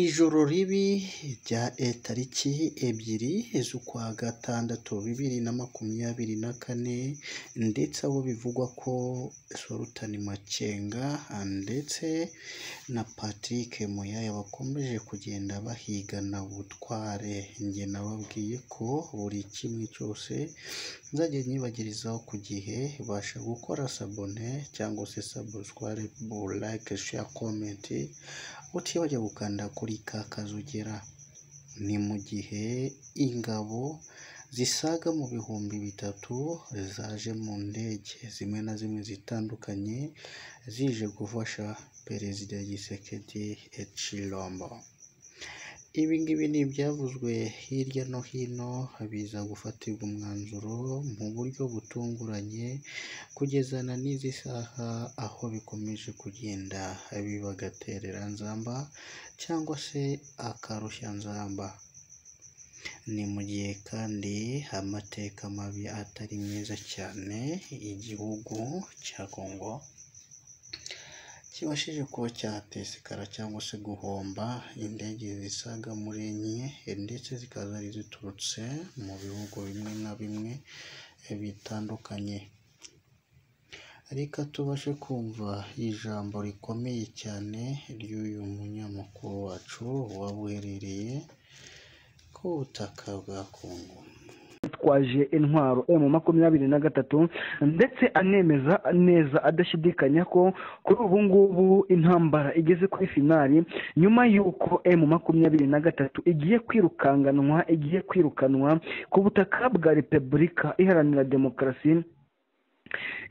Ijoro ribi rya tariki ebyiri z'ukwa gatandatu bibiri na makumyabiri na kane ndetse aho bivugwa ko Sultan Makenga ndetse na Patrick Muyaya bakomeje kugenda bahigana ubutware, njye nababwiye ko buri kimwe cyose nzajya nyibagirizaho ku gihe, basha gukora sabone cyangwa se saburisware, like, share, comment, utibagirwe gukanda kuri ka kazu ugera, ni mu gihe ingabo zisaga mu bihumbi bitatu zaje mu ndege zimwe na zimwe zitandukanye, zije gufasha Perezida Tshisekedi Tshilombo. Ibi ngibi ni ibyavuzwe hirya no hino, biza gufatirwa umwanzuro mu buryo butunguranye, kugeza na n'izi saha aho bikomeje kugenda biba agatereranzamba cyangwa se akarushanzamba. Ni mu gihe kandi amateka mabi atari meza cyane, igihugu cya Congo kibashije kuba cyahatesekara cyangwa se guhomba indege zisaga muri enye ndetse zikaba zari ziturutse mu bihugu bimwe na bimwe bitandukanye. Reka tubashe kumva ijambo rikomeye cyane ry'uyu munyamakuru wacu waba uherereye ku butaka bwa Congo. yitwaje intwaro emu makumyabiri na gatatu ndetse anemeza neza adashidikanya ko kuri ubu ngubu intambara igeze kuri finali nyuma y'uko emu makumyabiri na gatatu igiye kwirukanganwa igiye kwirukanwa ku butaka bwa repubulika iharanira demokarasi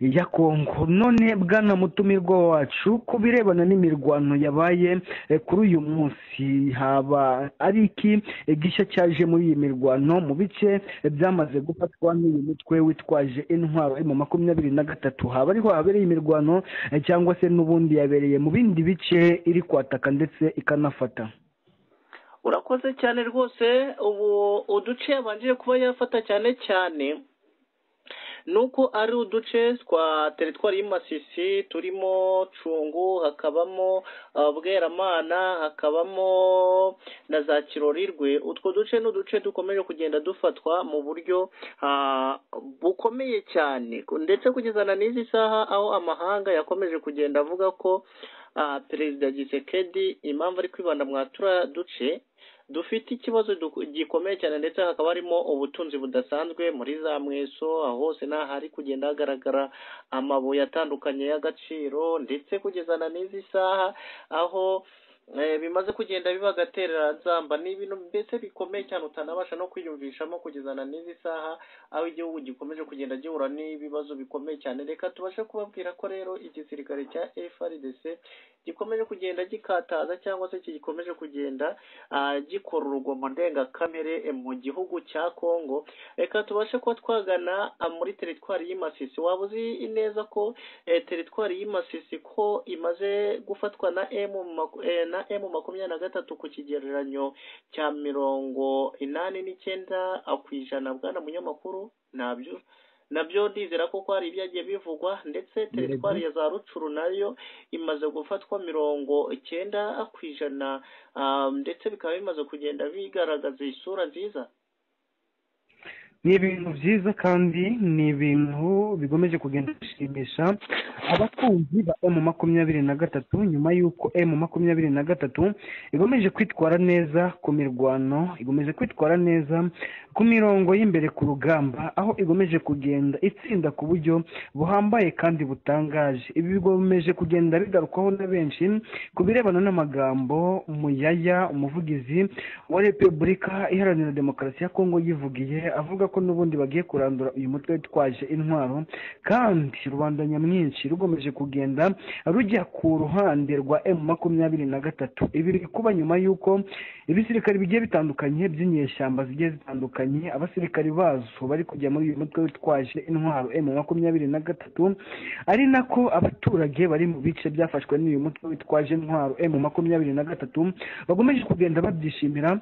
ya kongo none bwana mutumirwa wacu ku birebana n'imirwano yabaye kuri uyu munsi haba ari iki gishya cyaje muri iyi mirwano mu bice byamaze gufatwa n'uyu mutwe witwaje intwaro mu makumyabiri na gatatu haba ariho habereye imirwano cyangwa se n'ubundi yabereye mu bindi bice iri kwataka ndetse ikanafata urakoze cyane rwose ubu uduce yabanjije kuba yafata cyane cyane nuko ari uduce twa teritwari y'Imasisi turimo cungu hakabamo bweramana hakabamo na za kirorirwe utwo duce ni uduce dukomeje kugenda dufatwa mu buryo bukomeye cyane ndetse kugeza na n'izi saha aho amahanga yakomeje kugenda avuga ko perezida gisekedi impamvu ari kwibanda turiya duce dufite ikibazo gikomeye cyane ndetse hakaba harimo ubutunzi budasanzwe muri za mweso aho hose n'aho hari kugenda hagaragara amabuye atandukanye y'agaciro ndetse kugeza na n'izi saha aho bimaze kugenda biba agatereranzamba ni ibintu mbese bikomeye cyane utanabasha no kwiyumvishamo kugeza na n'izi saha aho igihugu gikomeje kugenda gihura n'ibibazo bikomeye cyane reka tubashe kubabwira ko rero igisirikare cya FRDC gikomeje kugenda gikataza cyangwa se gikomeje kugenda gikora urugomo ndengakamere mu gihugu cya Congo reka tubashe kuba twagana muri teritwari y'Imasisi waba uzi neza ko teritwari y'Imasisi ko imaze gufatwa na M na emu makumyabiri na gatatu ku kigereranyo cya mirongo inani n'icyenda ku ijana bwana munyamakuru nabyo nabyo ndizera ko hari ibyagiye bivugwa ndetse teritwari ya za rucuru nayo imaze gufatwa mirongo icyenda ku ijana ndetse bikaba bimaze kugenda bigaragaza isura nziza ni ibintu byiza kandi ni ibintu bigomeje kugenda bishimisha abakunzi ba emu makumyabiri na gatatu nyuma y'uko emu makumyabiri na gatatu igomeje kwitwara neza ku mirwano igomeje kwitwara neza ku mirongo y'imbere ku rugamba aho igomeje kugenda itsinda ku buryo buhambaye kandi butangaje ibi bigomeje kugenda bigarukwaho na benshi ku birebana n'amagambo muyaya umuvugizi wa repubulika iharanira demokarasi ya kongo yivugiye avuga ko n'ubundi bagiye kurandura uyu mutwe witwaje intwaro kandi rubanda nyamwinshi rugomeje kugenda rujya ku ruhande rwa emu makumyabiri na gatatu ibi biri kuba nyuma y'uko ibisirikare bigiye bitandukanye by'inyeshyamba zigiye zitandukanye abasirikare bazo bari kujya muri uyu mutwe witwaje intwaro emu makumyabiri na gatatu ari nako abaturage bari mu bice byafashwe n'uyu mutwe witwaje intwaro emu makumyabiri na gatatu bagomeje kugenda babyishimira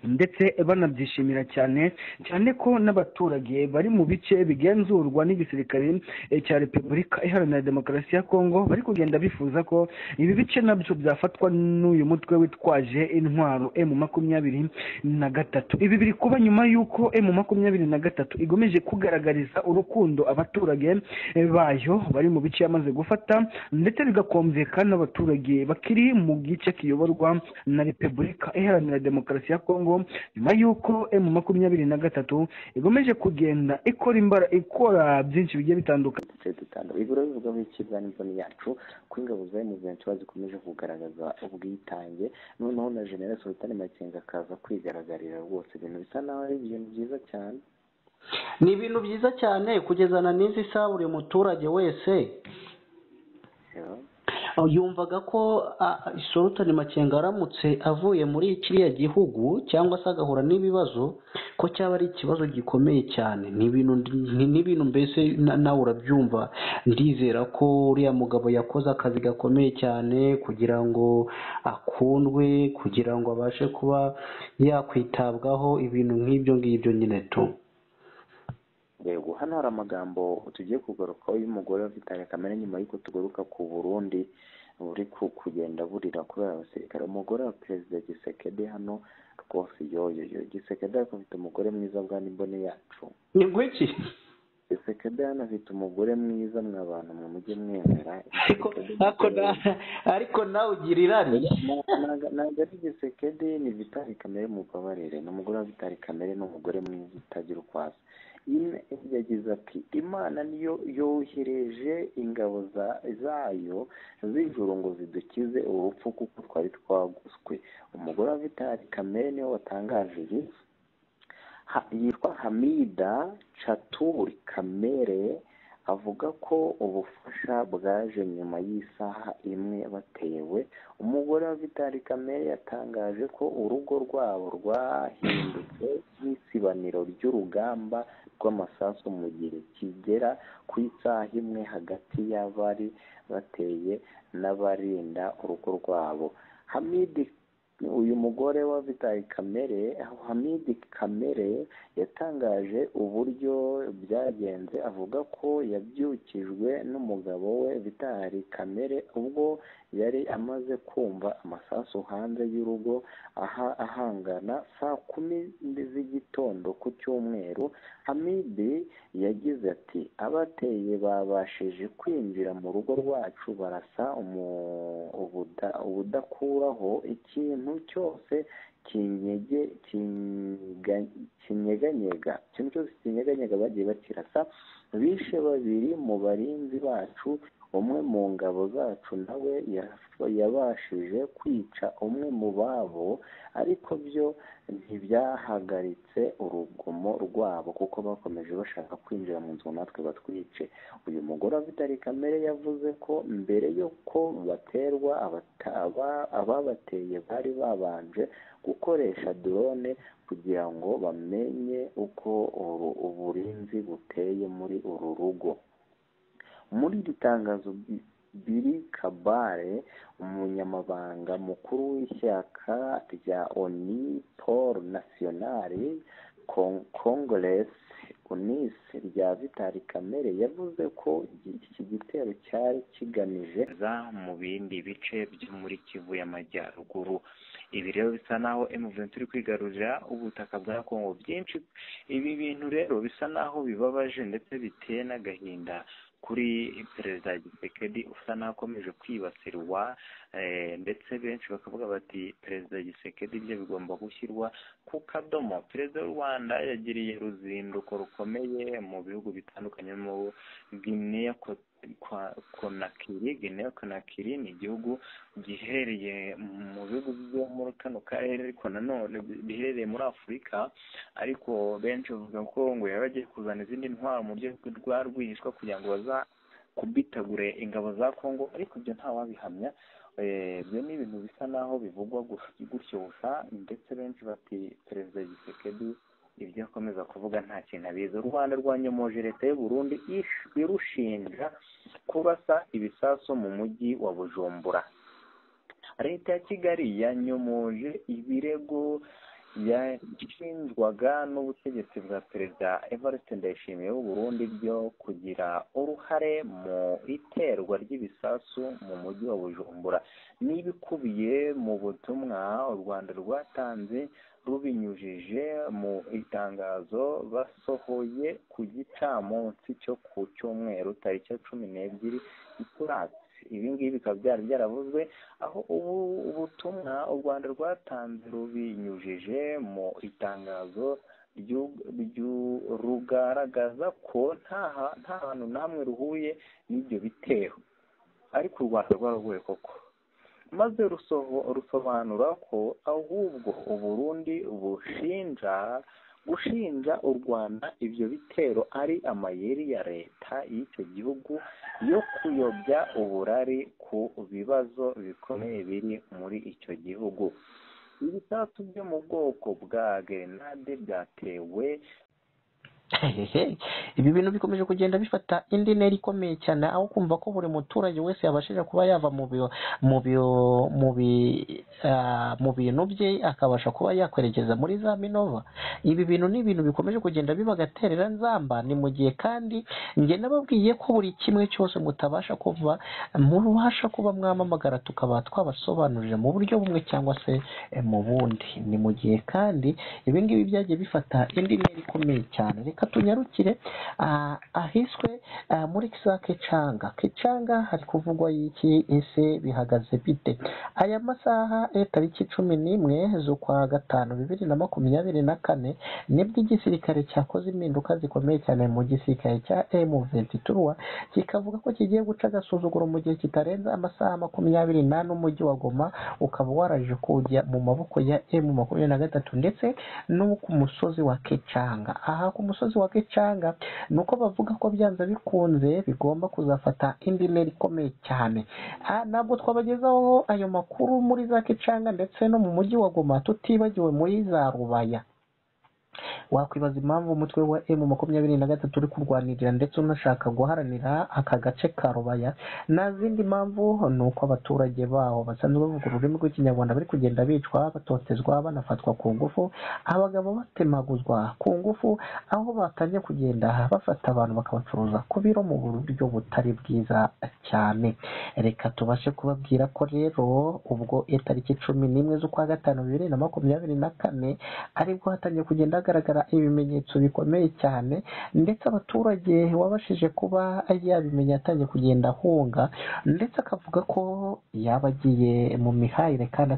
ndetse banabyishimira cyane cyane ko n'abaturage bari mu bice bigenzurwa n'igisirikare eh, cya repubulika iharanira demokarasi ya kongo bari kugenda bifuza ko ibi bice nabyo byafatwa n'uyu mutwe witwaje intwaro emu makumyabiri na gatatu ibi biri kuba nyuma y'uko emu makumyabiri na gatatu igomeje kugaragariza urukundo abaturage eh, bayo bari mu bice yamaze gufata ndetse bigakumvikana n'abaturage bakiri mu gice kiyoborwa na repubulika iharanira demokarasi ya kongo nyuma y'uko emu makumyabiri na gatatu igomeje kugenda ikora imbara ikora byinshi bigiye bitandukanye duce dutandukanye ibiro bivugwaho ikirwa n'imvune yacu ko ingabo za M23 zikomeje kugaragaza ubwitange noneho na General Sultan Makenga akaza kwigaragariza rwose ibintu bisa naho ari ibintu byiza cyane ni ibintu byiza cyane kugezana n'izi saha buri muturage wese Yeah. yumvaga ko isorutani makenga aramutse avuye muri kiriya gihugu cyangwa se agahura n'ibibazo ko cyaba ari ikibazo gikomeye cyane ni ibintu ni- ni ibintu mbese na- nawe urabyumva ndizera ko uriya mugabo yakoze akazi gakomeye cyane kugira ngo akundwe kugira ngo abashe kuba yakwitabwaho ibintu nk'ibyo ngibyo nyine tu yego hano hari amagambo tugiye kugarukaho y'umugore wafitanye kamere nyuma y'uko tugaruka ku burundi buri ku- kugenda burira kubera abasirikare umugore wa perezida gisekede hano rwose yoyoyo gisekede ariko afite umugore mwiza bwa n'imbone yacu ni ngwiki gisekede hano afite umugore mwiza mwa bantu mwe mujye mwemera ariko ariko na- ariko nawe ugira irari ntabwo ari gisekedi ni vitari kamere mubabarire ni umugore wa vitari kamere ni umugore mwiza utagira uko asa Ine- yagize ati imana niyo yohereje ingabo za- zayo z'ijuru ngo zidukize urupfu kuko twari twaguswe umugore wa vitari kamere niwe watangaje ibi ha, yitwa hamida chaturi kamere avuga ko ubufasha bwaje nyuma y'isaha imwe batewe umugore wa vitari kamere yatangaje ko urugo rwabo rwahindutse nk'isibaniro ry'urugamba rw'amasasu mu gihe kigera ku isaha imwe hagati y'abari bateye n'abarinda urugo rwabo hamidi uyu mugore wa vitari kamere hamidi kamere yatangaje uburyo byagenze avuga ko yabyukijwe n'umugabo we vitari kamere ubwo yari amaze kumva amasasu hanze y'urugo aha ahangana saa kumi z'igitondo ku cyumweru hamidi yagize ati abateye babashije kwinjira mu rugo rwacu barasa umu- ubuda- ubudakuraho ikintu cyose kinyege kinga- kinyeganyega ikintu cyose kinyeganyega bagiye bakirasa bishe babiri mu barinzi bacu umwe mu ngabo zacu nawe yaf- yabashije kwica umwe mu babo ariko byo ntibyahagaritse urugomo rwabo kuko bakomeje bashaka kwinjira mu nzu ngo natwe batwice uyu mugore afite ari kamere yavuze ko mbere y'uko baterwa abata- aba- ababateye bari babanje gukoresha drone kugira ngo bamenye uko uru- uburinzi buteye muri uru rugo muri iri tangazo Bi- biri kabare umunyamabanga mukuru w'ishyaka rya oni paul nationale congress unis rya vitari kamere yavuze ko iki- iki gitero cyari kigamije za mu bindi bice byo muri kivu y'amajyaruguru ibi rero bisa naho emuventi iri kwigarurira ubutaka bwa kongo byinshi ibi bintu rero bisa naho bibabaje ndetse biteye n'agahinda kuri perezida gisekedi usa n'akomeje kwibasirwa eh, ndetse benshi bakavuga bati perezida gisekedi bye bigomba gushyirwa ku kadomo perezida w'u rwanda yagiriye uruzinduko rukomeye mu bihugu bitandukanye mu gineya konakiri gineya konakiri ni igihugu giherereye mu bihugu byo muri kano karere ariko nanone biherereye muri afurika ariko benshi bavuga ko ngo yaba agiye kuzana izindi ntwaro mu buryo rwa rwihishwa kugira ngo baza kubitagure ingabo za kongo ariko ibyo ntawabihamya Eh, ibyo ni ibintu bisa naho bivugwa gu- gutyo gusa ndetse benshi bati perezida gisekedi ibyo akomeza kuvuga nta kintu abizi u rwanda rwanyomoje leta y'u burundi ish- irushinja kurasa ibisasu mu mujyi wa bujumbura leta ya kigali yanyomoje ibirego yashinjwaga n'ubutegetsi bwa perezida evariste ndayishimiye w'uburundi byo kugira uruhare mu iterwa ry'ibisasu mu mujyi wa bujumbura n'ibikubiye mu butumwa u rwanda rwatanze rubinyujije mu itangazo basohoye ku gicamunsi cyo ku cyumweru tariki ya cumi n'ebyiri gicurasi ibi ngibi bikaba byari byaravuzwe aho ubu ubutumwa u rwanda rwatanze rubinyujije mu itangazo rugaragaza ko nta hantu namwe ruhuye n'ibyo bitero ariko u rwanda rwarahuye koko maze rusobanura ko ahubwo uburundi bushinja gushinja u rwanda ibyo bitero ari amayeri ya leta y'icyo gihugu yo kuyobya uburari ku bibazo bikomeye biri muri icyo gihugu ibisasu byo mu bwoko bwa gerenade byatewe ibi bintu bikomeje kugenda bifata indi ntera ikomeye cyane aho kumva ko buri muturage wese yabashije kuba yava mu bintu bye akabasha kuba yakwerekeza muri za minova ibi bintu ni ibintu bikomeje kugenda bibagaterera nzamba ni mu gihe kandi njye nababwiye ko buri kimwe cyose mutabasha kuva mubasha kuba mwamamagara tukaba twabasobanurira mu buryo bumwe cyangwa se mu bundi ni mu gihe kandi ibi ngibi byagiye bifata indi ntera ikomeye cyane reka tunyarukire ahiswe muri za kecanga kecanga hari kuvugwa y'iki ese bihagaze bite aya masaha tariki cumi n'imwe z'ukwa gatanu bibiri na makumyabiri na kane nibwo igisirikare cyakoze impinduka zikomeye cyane mu gisirikare cya emu ventuturuwa kikavuga ko kigiye guca agasuzuguro mu gihe kitarenze amasaha makumyabiri n'ane umujyi wa goma ukaba waraje kujya mu maboko ya emu makumyabiri na gatatu ndetse no ku musozi wa kecanga aha ku musozi wa Kicanga ni uko bavuga ko byanze bikunze bigomba kuzafata indi ntera ikomeye cyane ntabwo twabagezaho ayo makuru muri za Kicanga ndetse no mu mujyi wa Goma tutibagiwe muri za Rubaya wakwibaza impamvu umutwe wa emu makumyabiri na gatatu uri kurwanirira ndetse unashaka guharanira aka gace ka rubaya nta zindi mpamvu ni uko abaturage baho basanzwe bavuga ururimi rw'ikinyarwanda bari kugenda bicwa batotezwa banafatwa ku ngufu abagabo batemaguzwa ku ngufu aho batangiye kugenda bafata abantu bakabacuruza ku biro mu buryo butari bwiza cyane reka tubashe kubabwira ko rero ubwo tariki cumi n'imwe z'ukwa gatanu bibiri na makumyabiri na kane aribwo hatangiye kugenda hagaragara ibimenyetso bikomeye cyane ndetse abaturage wabashije kuba yabimenya atangiye kugenda ahunga ndetse akavuga ko yaba agiye mu mihayire kandi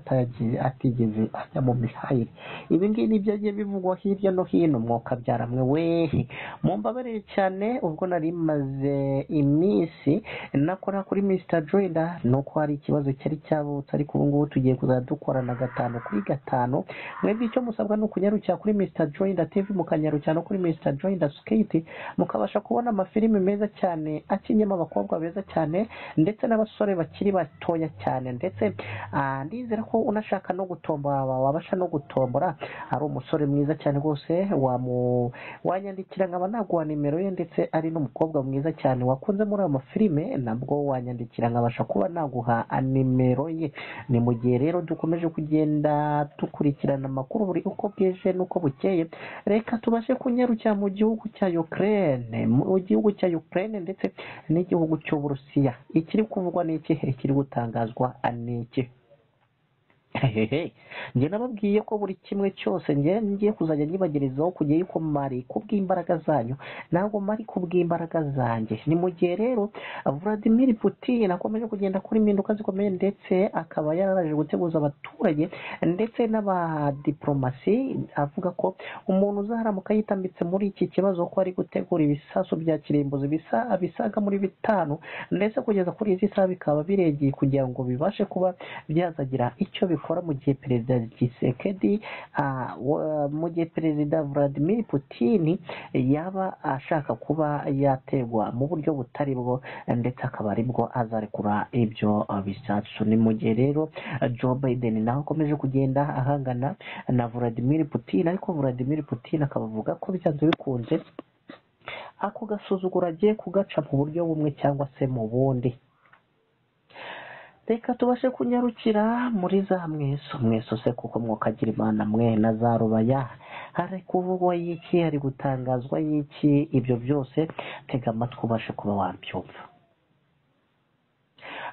atigeze ajya mu mihayire ibi ngibi ni byagiye bivugwa hirya no hino mwuka byaramwe wehe mumbabarire cyane ubwo nari maze iminsi nakora kuri misita joyida ni uko hari ikibazo cyari cyabutse ariko ubu ngubu tugiye kuzajya dukorana gatanu kuri gatanu mwebwe icyo musabwa ni ukunyarukira kuri misita joyida tivi mukanyarukira no kuri misita joyida siketi mukabasha kubona amafilimi meza cyane akinyemo abakobwa beza cyane ndetse n'abasore bakiri batoya cyane ndetse ndizera ko unashaka no gutombora wabasha no gutombora ari umusore mwiza cyane rwose wanyandikira nkaba naguha nimero ye ndetse ari n'umukobwa mwiza cyane wakunze muri ayo mafilime nabwo wanyandikira nkabasha kuba naguha nimero ye ni mu gihe rero dukomeje kugenda dukurikirana amakuru buri uko bwije n'uko bukeye reka tubashe kunyarukira mu gihugu cya Ukraine mu gihugu cya Ukraine ndetse n'igihugu cy'Uburusiya ikiri kuvugwa n'iki ikiri gutangazwa n'iki njye nababwiye ko buri kimwe cyose njye ngiye kuzajya nyibagerezaho kujya yuko mari kubw'imbaraga zanyu ntabwo mari kubw'imbaraga zanjye ni mu gihe rero Vladimir Putin akomeje kugenda kuri impinduka zikomeye ndetse akaba yararaje guteguza abaturage ndetse n'abadiplomasi avuga ko umuntu uzaharamuka yitambitse muri iki kibazo ko ari gutegura ibisasu bya kirimbuzi bisaga muri bitanu ndetse kugeza kuri izi saha bikaba biregeye kugira ngo bibashe kuba byazagira icyo bikora bikora mu gihe perezida gisekedi mu gihe perezida Vladimir Putin yaba ashaka kuba yaterwa mu buryo butari bwo ndetse akaba aribwo azarekura ibyo bisasu ni mu gihe rero Joe Biden nawe akomeje kugenda ahangana na Vladimir Putin ariko Vladimir Putin akaba avuga ko byanze bikunze ako gasuzuguro agiye kugaca mu buryo bumwe cyangwa se mu bundi reka tubashe kunyarukira muri za mweso mweso se kuko mwokagira imana mwe na za rubaya hari kuvugwa y'iki hari gutangazwa y'iki ibyo byose tega amatwi ubashe kuba wabyumva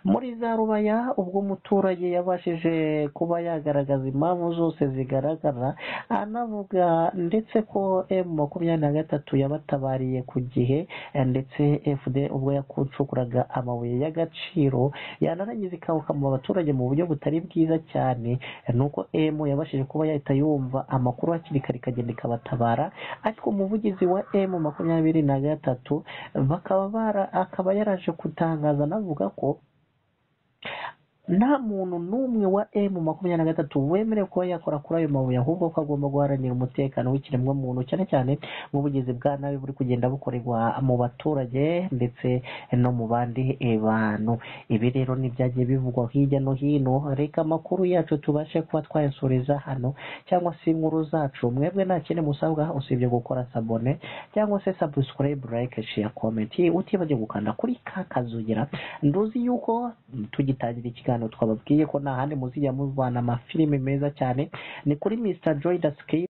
muri za rubaya ubwo umuturage yabashije kuba yagaragaza impamvu zose zigaragara anavuga ndetse ko emu makumyabiri na gatatu yabatabariye ku gihe eh, ndetse fd ubwo yakucukuraga amabuye y'agaciro yanarangiza ikawukama abaturage mu buryo butari bwiza cyane eh, nuko emu yabashije kuba yahita yumva amakuru hakiri kare ikagenda ikabatabara ariko umuvugizi wa emu makumyabiri na gatatu bakaba bara- akaba yaraje gutangaza anavuga ko nta muntu n'umwe wa emu makumyabiri na gatatu wemerewe kuba yakora kuri ayo mabuye ahubwo ko agomba guharanira umutekano w'ikiremwa muntu cyane cyane mu bugizi bwa nabi buri kugenda bukorerwa mu baturage ndetse no mu bandi eh, bantu ibi rero ntibyagiye bivugwa hirya no hino reka amakuru yacu tubashe kuba twayasoreza hano cyangwa se inkuru zacu mwebwe nta kindi musabwa usibye gukora sabone cyangwa se subscribe like share comment utibagirwe gukanda kuri ka kazugira nduzi yuko tugitangira ikiganiro twababwiye ko nta handi muzijya muvana amafilime meza cyane ni kuri Mr Joy Daskey